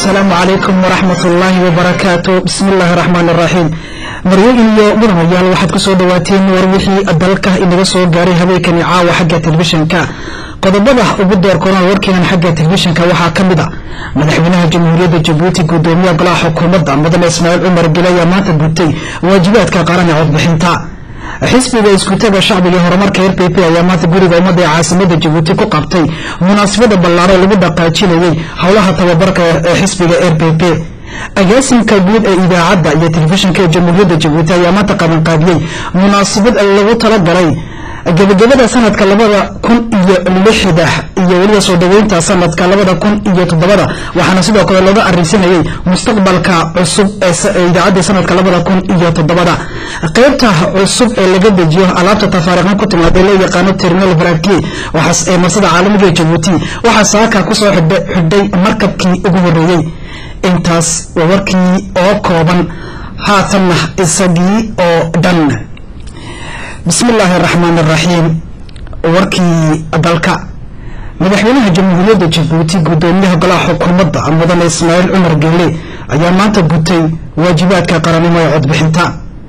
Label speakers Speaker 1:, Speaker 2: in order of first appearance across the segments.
Speaker 1: asalaamu calaykum waraxmat ullaahi wabarakaatu bismi illaahi raxmaan iraxiim maryain iyo mudanayaal waxaad ku soo dhawaateen war wixii dalka inaga soo gaaray habeenkani caawa xagga telefishinka qodobada ugu doorkoonaa warkeenan xagga telefishinka waxaa ka mid a madaxweynaha jamhuuriyadda jabuuti gudoomiyaha golaha xukuumadda mudane ismaaciil cumar gele ayaa maanta gutay waajibaadka qaran ee codbixinta xisbiga iskutaga shacbiga horumarka r p p ayaa maanta guriga ummadda ee caasimada jabuuti ku qabtay munaasabada ballaaro lagu dhaqaajinayay howlaha tababarka ee xisbiga r p p agaasimka guud ee idaacadda iyo telefishinka ee jamhuuriyadda jabuuti ayaa maanta qabanqaabiyey munaasabad lagu talagalay gebagabada sanadka labada kun iyo lixda iyo weliba soo dhaweynta sanadka labada kun iyo toddobada waxaana sidoo kale looga arisanayay mustaqbalka cusub ee idaacadda sanadka labada kun iyo toddobada qeybta cusub ee laga dejiyo alaabta tafaariqan ku timaad ee loo yaqaano terminal varadki waxaas ee marsada caalamiga ee jabuuti waxaa saaka kusoo xidhay markabkii ugu horeeyey intaas waa warkii oo kooban haatanna isagii oo dhan bismi illaahi araxmaan araxiim warkii dalka madaxweynaha jamhuuriyadda jabuuti gudoomiyaha golaha xukuumadda mudane ismaaciil cumar geele ayaa maanta gutay waajibaadka qaranimo ee codbixinta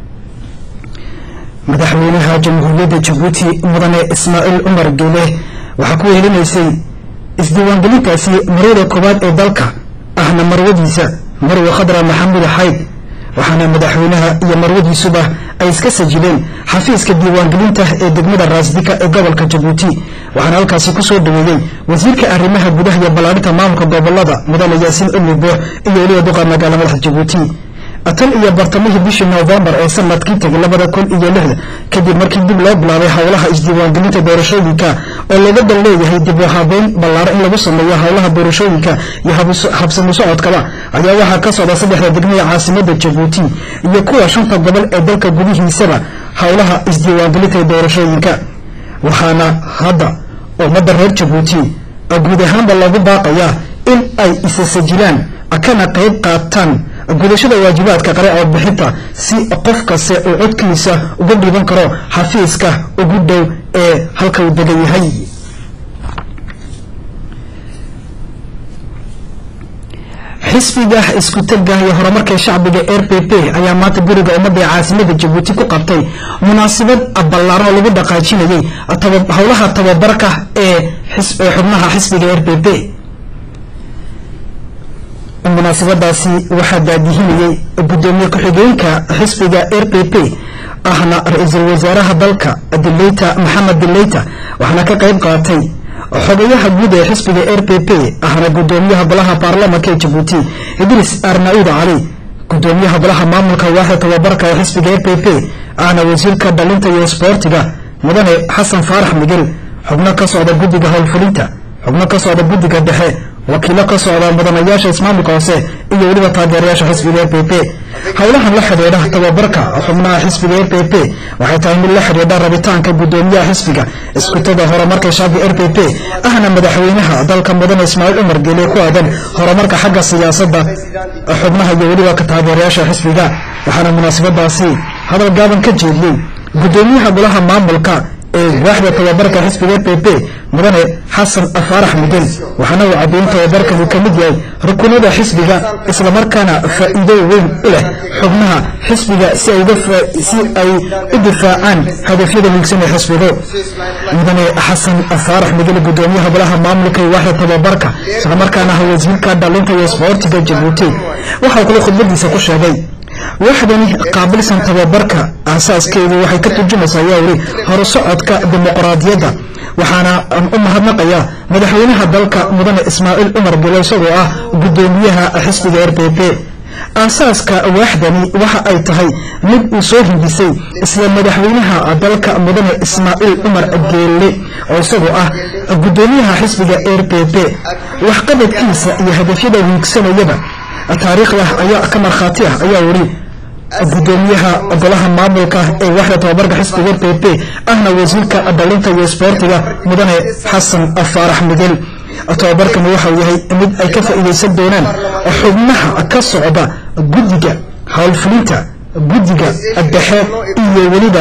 Speaker 1: madaxweynaha jamhuuriyadda jabuuti mudane ismaaciil cumar geele waxaa ku wehelinaysay isdiiwaangelintaasi marwada koowaad ee dalka ahna marwadiisa marwe khadra maxamuud xayd waxaana madaxweynaha iyo marwadiisuba ay iska sajileen xafiiska diiwaangelinta ee degmada raasdika ee gobolka jabuuti waxaana halkaasi kusoo dhaweeyey wasiirka arrimaha gudaha iyo ballaadhinta maamulka gobolada mudane yaasiin cumri buux iyo weliba duqa magaala madaxda jabuuti tan iyo bartamihii bishii noofembar ee sanadkii tegay labada kun iyo lixda kadib markii dib loo bilaabay howlaha isdiiwaangelinta doorashooyinka oo looga dan leeyahay dib u habeyn ballaaro in lagu sameeyo howlaha doorashooyinka iyo habsami socodkaba ayaa waxaa ka socda saddexda degmo ee caasimada jabuuti iyo kuwa shanta gobol ee dalka gudihiisaba howlaha isdiiwaangelinta ee doorashooyinka waxaana hadda ummadda reer jabuuti guud ahaanba loogu baaqayaa in ay isa sajilaan kana qayb qaataan gudashada waajibaadka qare codbixinta si qof kaste uu codkiisa uga dhiiban karo xafiiska ugu dhow ee halka uu degan yahay xisbiga iskutaga iyo horumarka shacbiga r p p ayaa maanta guriga ummadda ee caasimada jabuuti ku qabtay munaasabad ballaaran oo lagu dhaqaajinayay howlaha tababarka ee xubnaha xisbiga r p p munaasabadaasi waxaa daadihinayay gudoomiye ku-xigeenka xisbiga r p p ahna ra-iisul wasaaraha dalka dileyta maxamed dileyta waxaana ka qayb qaatay xogayaha guud ee xisbiga r p p ahna gudoomiyaha golaha baarlamanka ee jabuuti idris arnaud cali gudoomiyaha golaha maamulka waaxda tababarka ee xisbiga r p p ahna wasiirka dhalinta iyo isboortiga mudane xasan faarax migel xubno ka socda guddiga howlfulinta xubno ka socda guddiga dhexe wakiilo ka socda mudanayaasha ismaamulka hoose iyo weliba taageerayaasha xisbiga r p p howlahan la xidhiidha tababarka xubnaha xisbiga r p p waxay tahay mid la xidhiidha rabitaanka gudoomiyaha xisbiga iskutada horumarka shacbiga r p p ahna madaxweynaha dalka mudane ismaaciil cumar geele ku aadan horumarka xagga siyaasadda xubnaha iyo weliba ka taageerayaasha xisbiga waxaana munaasabadaasi hadal gaaban ka jeediyey gudoomiyaha golaha maamulka ee waaxda tababarka xisbiga r p p mudane xasan faarax migel waxaana uu caddeyn tababarkan uu ka mid yahay rukunada xisbiga islamarkaana faa'iido weyn u leh xubnaha xisbiga si ay u difaacaan hadafyada hiigsan ee xisbigu mudane xasan faarax migel gudoomiyaha golaha maamulka ee waaxda tababarka islamarkaana ah wasiirka dhalinta iyo isboortiga jabuuti waxau kale khudbadiisa ku sheegay waxdani qaabilsan tababarka aasaaskeedu waxay ka turjumaysaa ayaa weli horusocodka dimuqraadiyadda waxaana u mahadnaqayaa madaxweynaha dalka mudane ismaaciil cumar gele isagoo ah gudoomiyaha xisbiga r p p aasaaska waaxdani waxa ay tahay mid uu soo hindisay isla madaxweynaha dalka mudane ismaaciil cumar geele oo isagoo ah gudoomiyaha xisbiga r p p waxqabadkiisa iyo hadafyada wiigsanayaba taariikhda ayaa ka markhaati ah ayaa weli gudoomiyaha golaha maamulka ee waaxda tababarka xisbiga r p p ahna wasiirka dhalinta iyo isboortiga mudane xasan faarax migel tababarkani waxau yahay mid ay ka faa'iidaysan doonaan xubnaha ka socda guddiga howlfulinta guddiga dhexe iyo weliba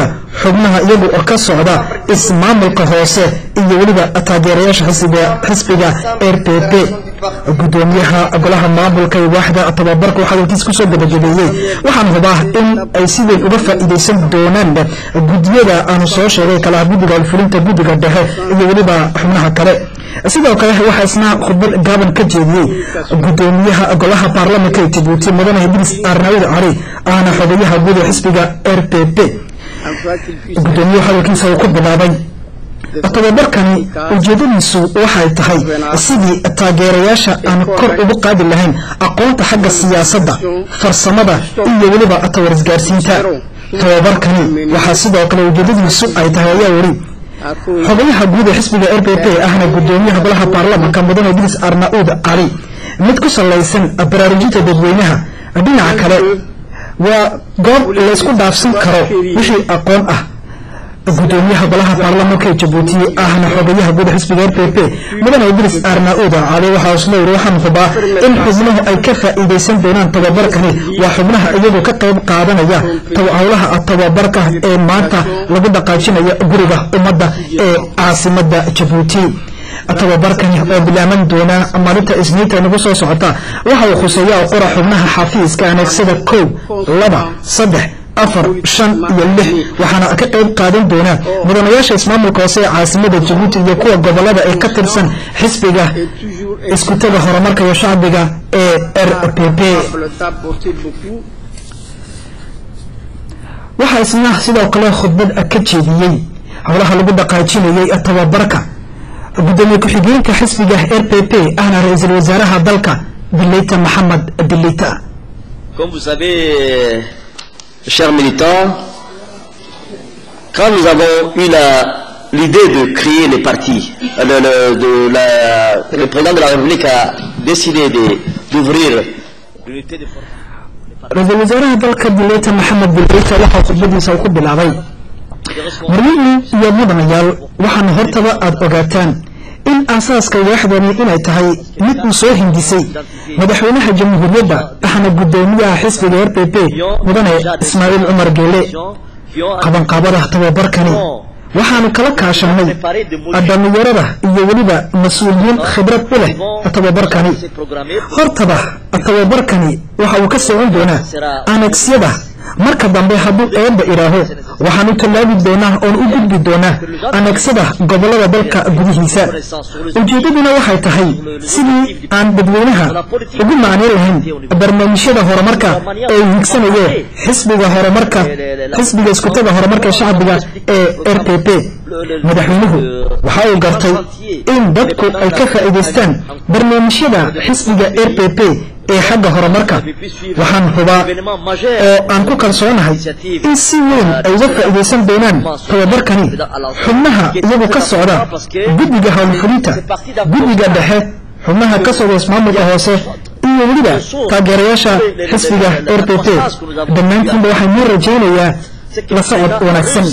Speaker 1: xubnaha iyagu ka socda ismaamulka hoose iyo weliba taageerayaasha xisbiga r p p gudoomiyaha golaha maamulka ee waaxda tababarka uu hadalkiis kusoo gabagabeeyey waxaan hubaa in ay si weyn uga faa'iidaysan doonaan guddiyada aanu soo sheegay kalaha guddiga alfulinta guddiga dhexe iyo weliba xubnaha kale sidoo kale waxaa isna khudbad gaaban ka jeediyey gudoomiyaha golaha baarlamanka ee jabuuti mudane idris arnaawid cali ahna xogayaha guud ee xisbiga r p p gudoomiyuhu hadalkiisa uu ku bilaabay tababarkani ujeedadiisu waxay tahay sidii taageerayaasha aan kor ugu qaadi lahayn aqoonta xagga siyaasadda farsamada iyo weliba tawarisgaarsiinta tababarkani waxaa sidoo kale ujeedadiisu ay tahay ayaa weli xogayaha guud ee xisbiga r p p ahna gudoomiyaha golaha baarlamanka mudane idris arnaud cali mid ku salaysan baraarujinta dadweynaha dhinaca kale waa goob laysku dhaafsan karo wixii aqoon ah gudoomiyaha golaha baarlamanka ee jabuuti ahna xogayaha guud xisbiga r p p mudane idris arnaud cali waxaa isla yiri waxaan hubaa in xubnuhu ay ka faa'iidaysan doonaan tababarkani waa xubnaha iyagu ka qayb qaadanaya howlaha tababarka ee maanta lagu dhaqaajinayo guriga ummadda ee caasimada jabuuti tababarkani oo bilaaban doona maalinta isniinta nagu soo socota waxa uu khuseeya oo qora xubnaha xafiiska aneegsada kow laba saddex afar shan iyo lix waxaana ka qayb qaadan doona mudanayaasha ismaamulka hoose ee caasimada jabuuti iyo kuwa gobolada ee ka tirsan xisbiga iskutaga horumarka iyo shacbiga ee r p p waxaa isna sidoo kale khudbad ka jeediyey howlaha lagu dhaqaajinayay tababarka gudoomiye ku-xigeenka xisbiga r p p ahna ra-iisul wasaaraha dalka dileyta maxamed dileyta
Speaker 2: Comme vous savez, chers militants, quand nous avons eu l'idée de créer les partis, le, le, de la, le président de la République a décidé d'ouvrir l'unité de
Speaker 1: ra-iisul wasaaraha dalka dileyta maxamed dileyta waxaa khudbadiisa uu ku bilaabay marweyne iyo mudanayaal waxaana hortaba aada ogaataan in aasaaska waaxdani inay tahay mid uu soo hindisay madaxweynaha jamhuuriyadda ahna gudoomiyaha xisbiga r p p mudane ismaaciil cumar geele qabanqaabada tababarkani waxaanu kala kaashanay dhallinyarada iyo weliba mas-uuliyiin khibrad u leh tababarkani hortaba tababarkani waxa uu ka socon doonaa anegsyada marka dambe hadduu eebba idhaaho waxaan u tallaabi doonaa oon u gudbi doonaa aneegsada gobollada dalka gudihiisa ujeeddaduna waxay tahay sidii aan dadweynaha ugu macnayn lahayn barnaamijyada horumarka ee higsanayo xisbiga horumarka xisbiga iskutaga horumarka shacbiga ee r p p madaxweynuhu waxa uu gartay in dadku ay ka faa'iidaystaan barnaamijyada xisbiga r p p ee xagga horumarka waxaan hubaa oo aan ku kalsoonahay in si weyn ay uga faa'iidaysan doonaan tababarkani xubnaha iyagu ka socda guddiga howlfulinta guddiga dhexe xubnaha ka socda ismaamulka hoose iyo weliba taageerayaasha xisbiga r p p dhammaantiinba waxaan noo rajaynayaa la socod wanaagsan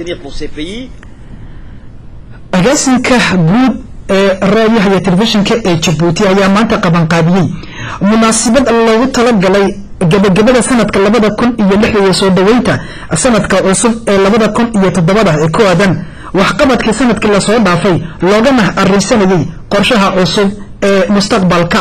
Speaker 1: agaasinka guud ee raadiyaha iyo telefishinka ee jabuuti ayaa maanta qabanqaabiyey munaasabad loogu talagalay gabagabada sanadka labada kun iyo lix iyo soo dhoweynta sanadka cusub ee labada kun iyo toddobada ee ku aadan waxqabadkii sanadkii lasoo dhaafay loogana arrinsanayay qorshaha cusub ee mustaqbalka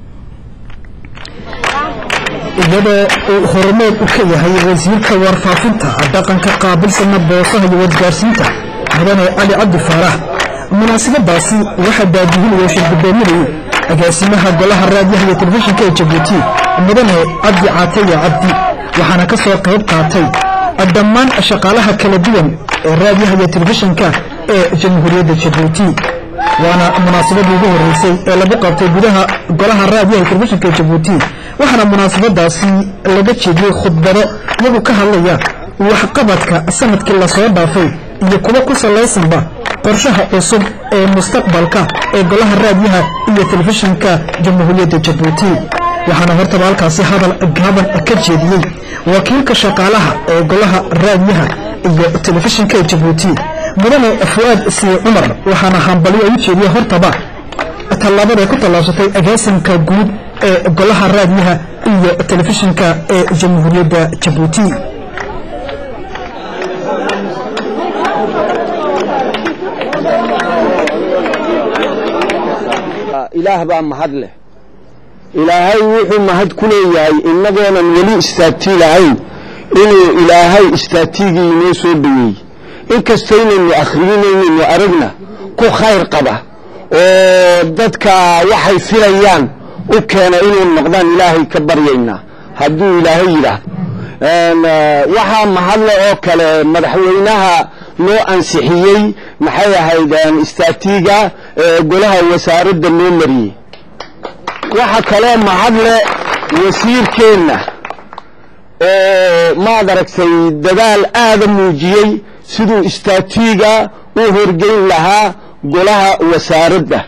Speaker 1: iyadoo uu horumeed u ka yahay wasiirka warfaafinta dhaqanka qaabilsana boosaha iyo wargaarsiinta mudane cali cabdi faarax munaasabadaasi waxaa daadihinaya shir gudoominayay agaasimaha golaha raadiyaha iyo telefishinka ee jabuuti mudane cabdi caataya cabdi waxaana ka soo qayb qaatay dhammaan shaqaalaha kala duwan ee raadiyaha iyo telefishinka ee jamhuuriyadda jabuuti waana munaasabadii ugu horeysay ee lagu qabtay gudaha golaha raadiyaha iyo telefishinka ee jabuuti waxaana munaasabadaasi laga jeediyey khudbado iyagu ka hadlaya waxqabadka sanadkii lasoo dhaafay iyo kuwa ku salaysanba qorshaha cusub ee mustaqbalka ee golaha raadiyaha iyo telefishinka jamhuuriyadda jabuuti waxaana hortaba halkaasi hadal gaaban ka jeediyey wakiilka shaqaalaha ee golaha raadiyaha iyo telefishinka ee jabuuti mudane fu'aad sii cumar waxaana hambalyo u jeediyey hortaba tallaabada ay ku tallaabsatay agaasimka guud ee golaha raadiyaha iyo telefishinka ee jamhuuriyadda jabuuti
Speaker 3: ilaah baa mahad leh ilaahay wuxuu mahad ku leeyahay innagoonan weli istaagtii lahayn inuu ilaahay istaagtigii inoo soo dhoweeyey inkastaynaynu akhriyinaynaynu aragna ku khayr qaba oo dadka waxay filayaan u keena inuu noqdaan ilaahay ka baryaynaa hadduu ilaahay yidhaahdo waxaa mahadle oo kale madaxweynaha loo ansixiyey maxay ahayd istaatiiga golaha wasaaradda loo mariyey waxa kaloo mahadle wasiirkeenna oo maad aragtay dadaal aada muujiyey siduu istaatiiga u horgeyn lahaa golaha wasaaradda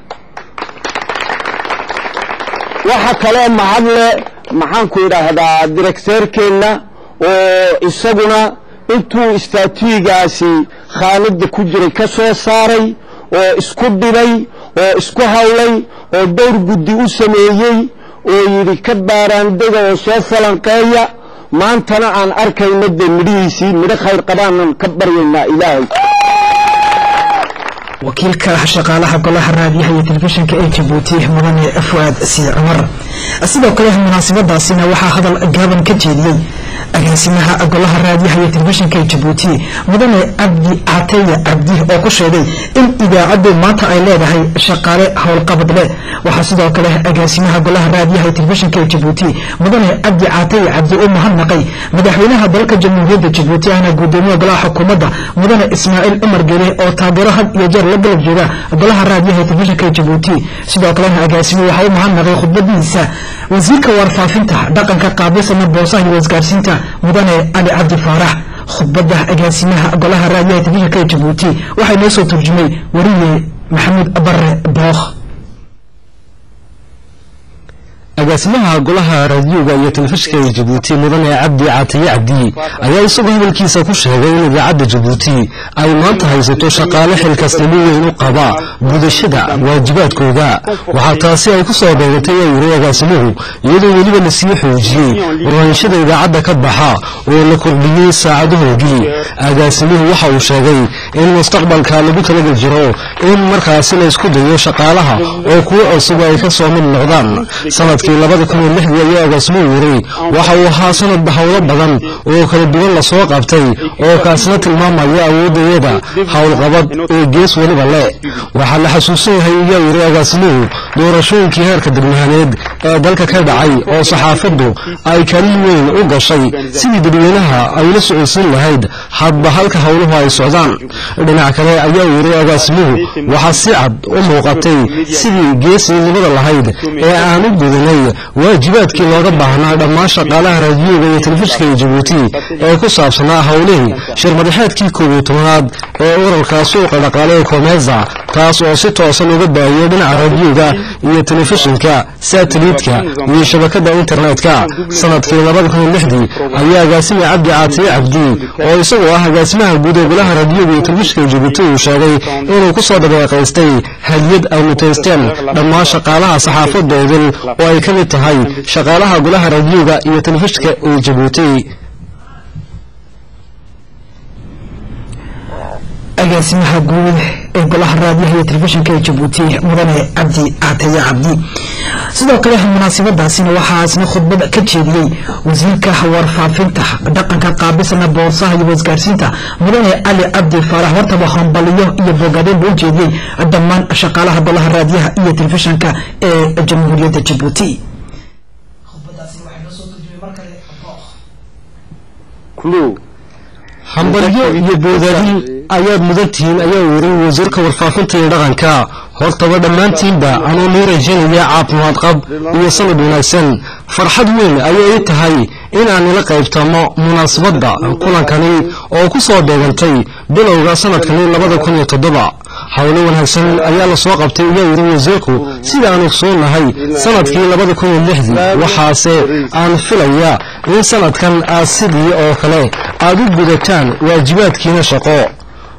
Speaker 3: waxa kaloo mahadle maxaanku idhaahdaa direkteerkeenna oo isaguna intuu istaatiigaasi khaanada ku jiray ka soo saaray oo isku dhibay oo isku hawlay oo dhowr guddi u sameeyey oo yidhi ka baaraandega oo soo falanqeeya maantana aan arkayno dee midhihiisii midho khayr qabaanan ka baryaynaa ilaahay
Speaker 1: wakiilka shaqaalaha golaha raadiyaha iyo telefishinka ee jabuuti mudane fuaad sii cumar sidoo kale munaasabadaasina waxaa hadal gaaban ka jeediyey agaasimaha golaha raadiyaha iyo telefishinka ee jabuuti mudane cabdi cateya cabdi oo ku sheegay in idaacaddu maanta ay leedahay shaqaale howlqabad leh waxaa sidoo kale agaasimaha golaha raadiyaha iyo telefishinka ee jabuuti mudane cabdi cateya cabdi u mahadnaqay madaxweynaha dalka jamhuuriyadda jabuuti ahna guddoomiyaha golaha xukuumadda mudane ismaaciil cumar gele oo taageero had iyo jeer la galab jooga golaha raadiyaha ee telefishinka ee jabuuti sidoo kalena agaasimo waxaa u mahadnaqay khudbadiisa wasiirka warfaafinta dhaqanka qaabilsana boosaha iyo wasgaarsiinta mudane cali cabdi faarax khudbadda agaasimaha golaha raadiyaha telefishinka ee jabuuti waxaa inoo soo turjumay wariye maxamuud bare bookh
Speaker 4: agaasimaha golaha raadiyoga iyo telefishinka ee jabuuti mudane cabdi caataye cabdi ayaa isagoo hadalkiisa ku sheegay in idaacadda jabuuti ay maanta haysato shaqaale xilkasnimo weyn u qaba gudashada waajibaadkooda waxaa taasi ay ku soo beegatay ee yiri agaasimuhu iyadoo weliba la sii xoojiyey warwaanshada idaacadda ka baxa oo la kordhiyey saacadahoodii agaasimuhu waxa uu sheegay in mustaqbalka lagu talagal jiro in markaasi la isku dayo shaqaalaha oo kuwo cusub ay ka soo mid noqdaan sanadkii labada kun iyo lixdii ayaa agaasimuhu yiri waxa uu ahaa sanad howlo badan oo kala duwan lasoo qabtay oo kaasina tilmaamaya awoodayada howlqabad ee gees weliba leh waxaa la xasuusan yahay ayaa yiri agaasimuhu doorashooyinkii heerka degmahaaneed ee dalka ka dhacay oo saxaafaddu ay kaalin weyn u gashay sidii dadweynaha ay la socodsiin lahayd hadba halka howluhu ay socdaan dhinac kale ayaa yiri agaasimuhu waxaa si cad u muuqatay sidii geesnimada lahayd ee aan u gudanay waajibaadkii looga baahnaa dhammaan shaqaalaha raadiyoga iyo telefishinka ee jabuuti ee ku saabsanaa howlihii shirmadaxeedkii koob iyo tobanaad ee urarka suuqa dhaqaale ee koomeza taas oo si toosan uga baahiyey dhinaca raadiyoga iyo telefishinka sateliitka iyo shabakada internetka sanadkii labada kun iyo lixdii ayaa agaasime cabdi caatiye cabdi oo isagoo ah agaasimaha guud ee golaha raadiyoga iyo telefishinka ee jabuuti uu sheegay inuu ku soo dhabeeqaystay hadiyad ay mutaysteen dhammaan shaqaalaha saxaafadoodin oo ay ka mid tahay shaqaalaha golaha raadiyoga iyo telefishinka ee jabuuti
Speaker 1: agaasimaha guud ee golaha raadiyaha iyo telefishinka ee jabuuti mudane cabdi caataye cabdi sidoo kale munaasabadaasina waxaa isna khudbad ka jeediyey wasiirka warfaafinta dhaqanka qaabilsana boorsaha iyo wasgaarsiinta mudane cali cabdi faarax wartaba hambaliyo iyo bogaadeen buu u jeediyey dhammaan shaqaalaha golaha raadiyaha iyo telefishinka ee jamhuuriyadda jabuuti
Speaker 4: hambalyo iyo boodaadin ayaad mudan tihiin ayaa yiri wasiirka warfaafinta iyo dhaqanka hortaba dhammaantiinba anuu nii rajaynaya caafimaad qab iyo sanad wanaagsan farxad weyn ayay ii tahay inaan ila qaybtamo munaasabadda kulankani oo ku soo beegantay bilowga sanadkani labada kun iyo toddoba howlo wanaagsan ayaa la soo qabtay ayaa yiri wasiirku sida aan ogsoonahay sanadkii labada kun iyo lixdii waxaase aan filaya in sanadkan aad sidii oo kale aad u gudataan waajibaadkiina shaqo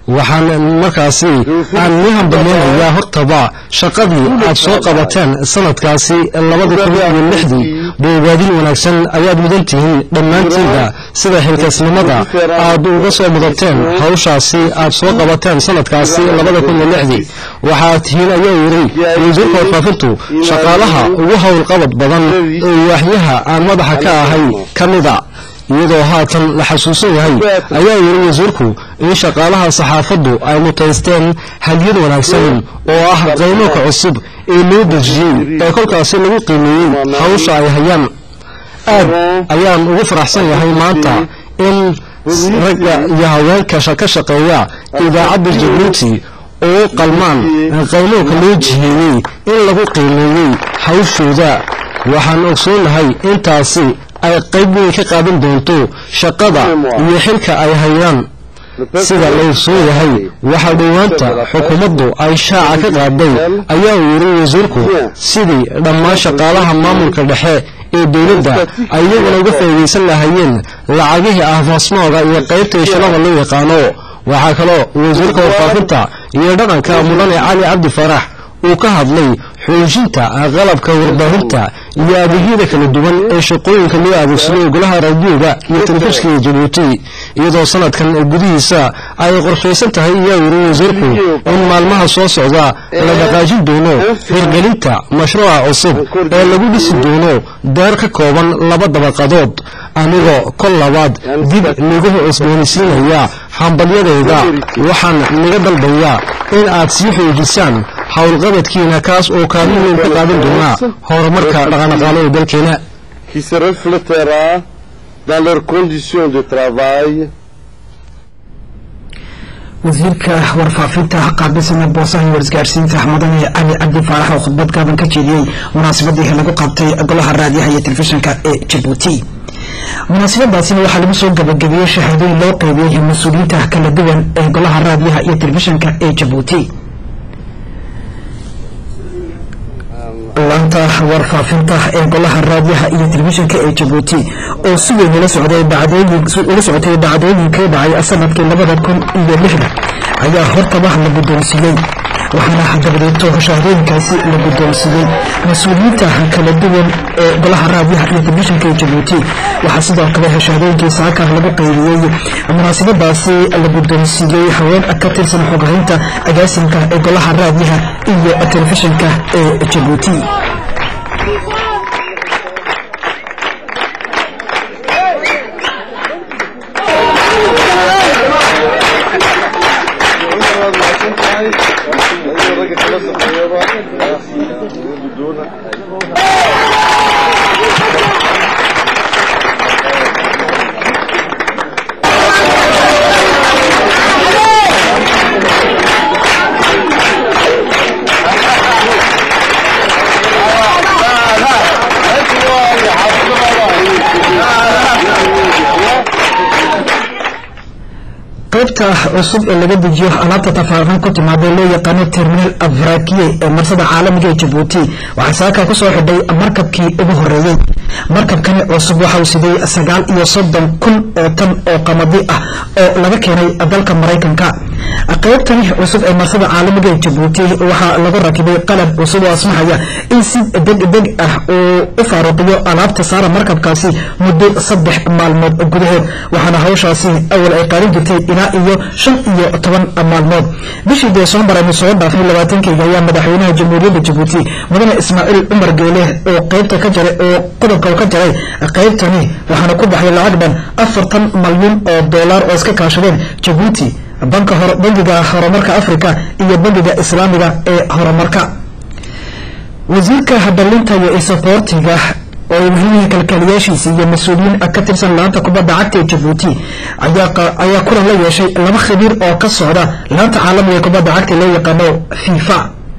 Speaker 4: waxaan markaasi aan nii hambaleynayaa hortaba shaqadii aad soo qabateen sanadkaasi labada kun iyo lixdii boogaadin wanaagsan ayaad mudan tihiin dhammaantiida sida xilkaasnimada aad uga soo mudateen hawshaasi aad soo qabateen sanadkaasi labada kun iyo lixdii waxaad tihiin ayaa yidhi wasiirka warfaafintu shaqaalaha ugu howlqabad badan ee waaxyaha aan madaxa ka ahay ka mida iyadoo haatan la xasuusan yahay ayaa yidhi wasiirku in shaqaalaha saxaafaddu ay mutaysteen hadyad wanaagsan oo ah qaymoka cusub ee loo dejiyey ee kolkaasi lagu qiimeeyey hawsha ay hayaan aad ayaan ugu faraxsan yahay maanta in ragga iyo haweenka ka shaqeeya idaacadda jabuuti oo qalmaan qaymooka loo jiheeyey in lagu qiimeeyey hawshooda waxaan ogsoonahay intaasi ay qayb weyn ka qaadan doonto shaqada iyo xilka ay hayaan sida la ogsoon yahay waxaa dhowaanta xukuumaddu ay shaaca ka qaaday ayaa uu yidhi wasiirku sidii dhammaan shaqaalaha maamulka dhexe ee dowladda ay iyaguna uga faa'iidaysan lahayeen lacagihii ahfaasmooga iyo qaybta ishilada loo yaqaano waxaa kaloo wasiirka warfaafinta iyo dhaqanka mudane cali cabdi farax uu ka hadlay xoojinta qalabka warbaahinta iyo adeegyada kala duwan ee shaqooyinka loo adeegsado golaha raadiyooga iyo telefishinka jabuuti iyadoo sanadkan gudihiisa ay qorshaysan tahay ayaa yidhi wasiirku in maalmaha soo socda la dhaqaajin doono hirgelinta mashruuca cusub ee lagu dhisi doono daar ka kooban laba dabaqadood anigoo kol labaad dib nigu cusboonaysiinaya hambalyadayda waxaan naga dalbayaa in aad sii xoojisaan howlqabadkiina kaas oo kaalin weyn ka qaadan doona horumarka dhaqanaqaale ee dalkeena
Speaker 5: qui se reflétera dans leurs conditions de travail
Speaker 1: wasiirka warfaafinta qaabilsana boosaha iyo warisgaarsiinta mudane cali cabdi faarax oo khudbad gaaban ka jeediyey munaasabadii lagu qabtay golaha raadiyaha iyo telefishinka ee jabuuti munaasabadaasina waxaa lagu soo gabagabeeyey shahaadooyin loo qeybiyey mas-uuliyiinta kala duwan ee golaha raadiyaha iyo telefishinka ee jabuuti laanta warfaafinta ee golaha raadiyaha iyo telefishinka ee jabuuti oo si weyn ula socday ula socotay dhacdooyinkii dhacay sanadkii labada kun iyo lixda ayaa hortaba la guddoonsiiyey waxaana dabadeeto shahaadooyinkaasi la guddoonsiiyey mas-uuliyiinta kala duwan ee golaha raadiyaha iyo telefishinka ee jabuuti waxaa sidoo kale shahaadooyinkii saaka lagu qaybiyey munaasabadaasi la guddoonsiiyey haween ka tirsan xogahaynta agaasimka ee golaha raadiyaha iyo telefishinka ee jabuuti qaybta cusub ee laga dejiyo alaabta tafaariqan ku timaada loo yaqaano terminal afrakiye ee marsada caalamiga ee jabuuti waxaa saaka kusoo xidhay markabkii ugu horeeyey markabkani cusub waxa uu siday sagaal iyo soddon kun oo tan oo qamadi ah oo laga keenay dalka maraykanka qaybtani cusub ee marsada caalamiga ee jabuuti waxaa lagu rakibay qalab cusub oo asmaxaya in si degdeg ah uu u faaruqiyo alaabta saara markabkaasi muddo saddex maalmood gudahood waxaana hawshaasi awal ay qaadan jirtay ilaa iyo shan iyo toban maalmood bishii desembar aynu soo dhaafay labaatankeyga ayaa madaxweynaha jamhuuriyadda jabuuti mudane ismaaciil cumar geele oo qaybta ka jaray oo qodobka ka jaray qaybtani waxaana ku baxay lacag dhan afartan malyan oo dollar oo iska kaashadeen jabuuti banka bangiga horumarka africa iyo bangiga islaamiga ee horumarka wasiirka dhalinta iyo isaboortiga oo ay muhiimyihiin kalkaaliyaashiisa iyo mas-uuliyiin ka tirsan laanta kubadda cagta ee jabuuti ayaa kulan la yeeshay laba khabiir oo ka socda laanta caalamiga ee kubadda cagta loo yaqaano fifa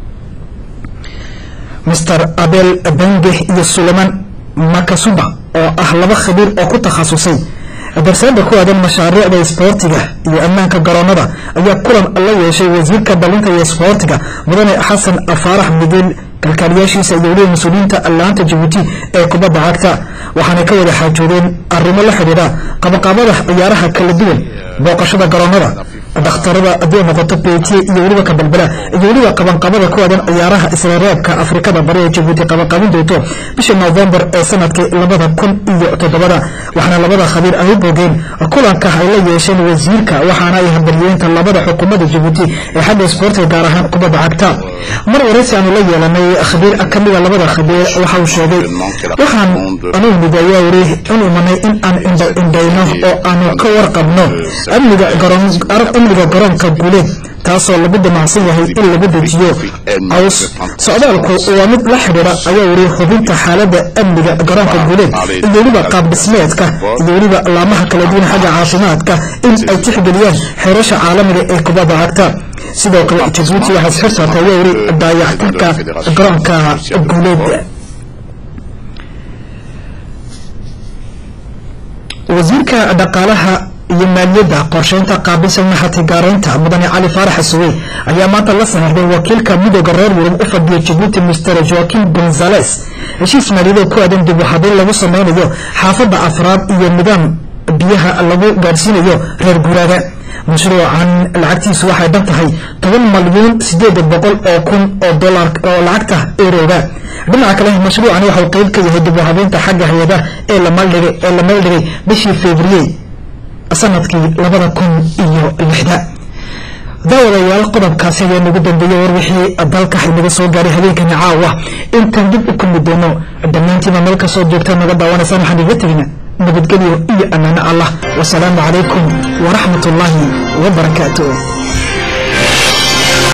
Speaker 1: master abel benge iyo sulayman makasuba oo ah laba khabiir oo ku takhasusay darsaanda ku aadan mashaariicda isboortiga iyo ammaanka garoonada ayaa kulan la yeeshay wasiirka dhalinta iyo isboortiga mudane xasan faarax mideel kalkaaliyaashiisa iyo weliba mas-uuliyiinta laanta jabuuti ee kubadda cagta waxaanay ka wada xaajoodeen arrimo la xidhiidha qabaqaabada ciyaaraha kala duwan booqashada garoonada dhakhtarada haddii noqoto betiye iyo weliba kabalbala iyo weliba qabanqabada ku aadan ciyaaraha isla reebka afrikada bari ee jabuuti qabanqabin doonto bisha novembar ee sanadkii labada kun iyo toddobada waxaana labada khabiir ay u bogeen kulanka ay la yeesheen wasiirka waxaana ay hambalyeenta labada xukuumadda jabuuti ee xagga isboortiga gaar ahaan kubadda cagta mar waraysi aanu la yeelanay khabiir kamida labada khabiir waxa uu sheegay waxaan anuu midayaa weri in imanay in aan indhayno oo aanu ka warqabno amniga amniga garoonka guuleed taasoo lagu damacsan yahay in lagu dejiyo caws socdaalku waa mid la xidhiira ayaa weri hubinta xaalada amniga garoonka guuleed iyo weliba qaab dhismeedka iyo weliba laamaha kala duwan xagga caafimaadka in ay tixgeliyaan xeerasha caalamiga ee kubadda cagta sidoo kale jabuuti waxaa isxir saartay ayaa weri daayactirka garoonka guuleed wasiirka dhaqaalaha iyo maaliyadda qorsheynta qaabilsan maxatigaaraynta mudane cali faarax suwey ayaa maanta la saxiixday wakiilka midooda reer yurub u fadhiya jabuuti mister joaquin gonzales heshiis maaliyadeed ku aadan dib u habeyn lagu sameynayo xaafadda afraad iyo nidaam biyaha lagu gaadhsiinayo reer guuraaga mashruucan lacagtiisu waxay dhan tahay toban malyuun sideed boqol oo kun oo dolar oo lacagta erooga dhinaca kale mashruucani waxau qeyb ka yahay dib u habeynta xagga hay-adaha ee la maldhigay ee la meeldhigay bishii february sanadkii labada kun iyo lixda daawadayaal qodobkaasi ayaa nagu dambeeyey war wixii dalka inaga soo gaaray habeenkani caawa intaan dib u kulmi doono dhammaantiiba meel kasoo joogta naga daawanaysaan waxaan iga tegna nabadgelyo iyo ammaano allah wasalaamu calaykum waraxmat ullaahi wabarakaatuh